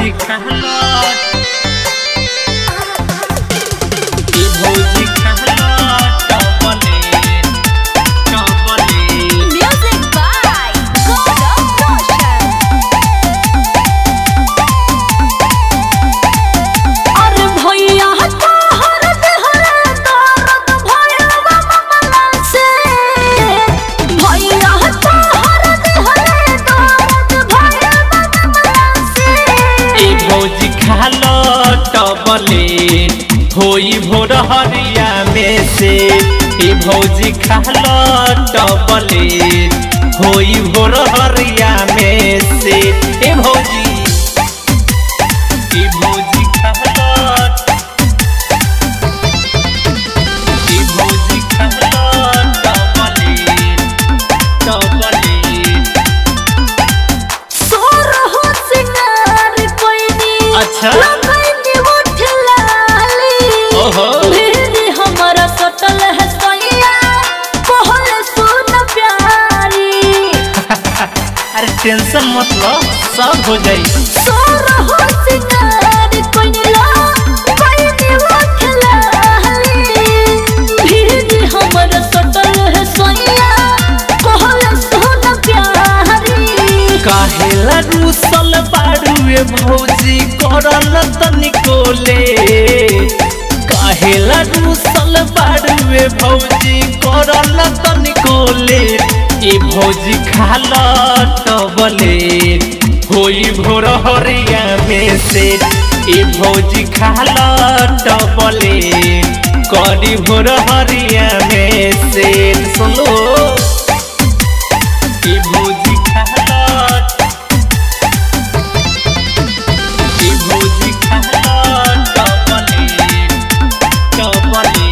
भौजी कहला ए भौजी कहला टपले टपले Music by God of Motion. अरे भैया तोहर देहरे दर्द भइल बा ममला से भैया तोहर देहरे दर्द भइल बा ममला से ए भौजी खालो टबले होई भोर हरिया में से ए भौजी खालो टबले होई भोर हरिया में से ए भौजी ए भौजी खालो ए भौजी खालो टबले टबले सोर हो सिंगार कोई नी अच्छा। लगई नी उठ लाली ओहो। मेरे हमारा सटल है सैया कहल सुन प्यारी अरे टेंशन मत लो सब हो जाई सोर हो सिंगार कोई नी लगई नी उठ लाली मेरे हमारा सटल है सैया कहल सुन प्यारी काहेला रूसल बाड़ुए भौजी करल तनिको ले काहेला रूसल बाड़ुए भौजी करल तनिको ले ए भौजी खाला टबले होई भोर हरिया में से ए भौजी खाला टबले करी भोर हरिया में से सुनो ए भौजी खाला ए भौजी खाला टपले टपले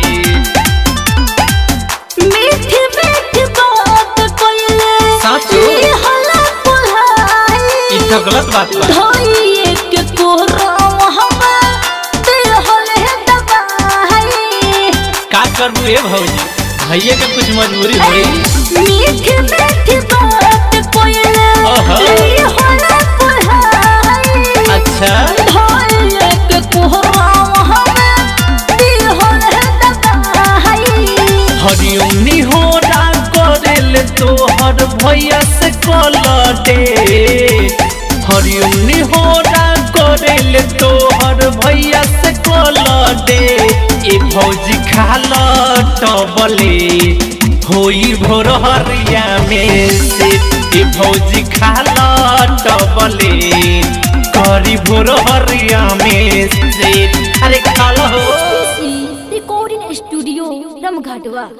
मीठी मीठी बात कोइले साचो? ई हला पुल्हाई ई तो गलत बात बा धोइए के कोहराम हवा देहल है दबाई का करबू ए भौजी भैया के कुछ मजबूरी होई मीठी मीठी बात कोइले ओहो। ई हला पुल्हाई अच्छा धोइए के कोहराम हवा देहल है दबाई हरियमनी हो ना करेल तोहर भैया से कलटे हरियमनी हो ना करेल तोहर भैया से कलटे ए भौजी खाला टबले होई भोर हरिया में से ए भौजी खाला टबले करी भोर हरिया में से अरे खाला हो रिकॉर्डिंग स्टूडियो रमघाटवा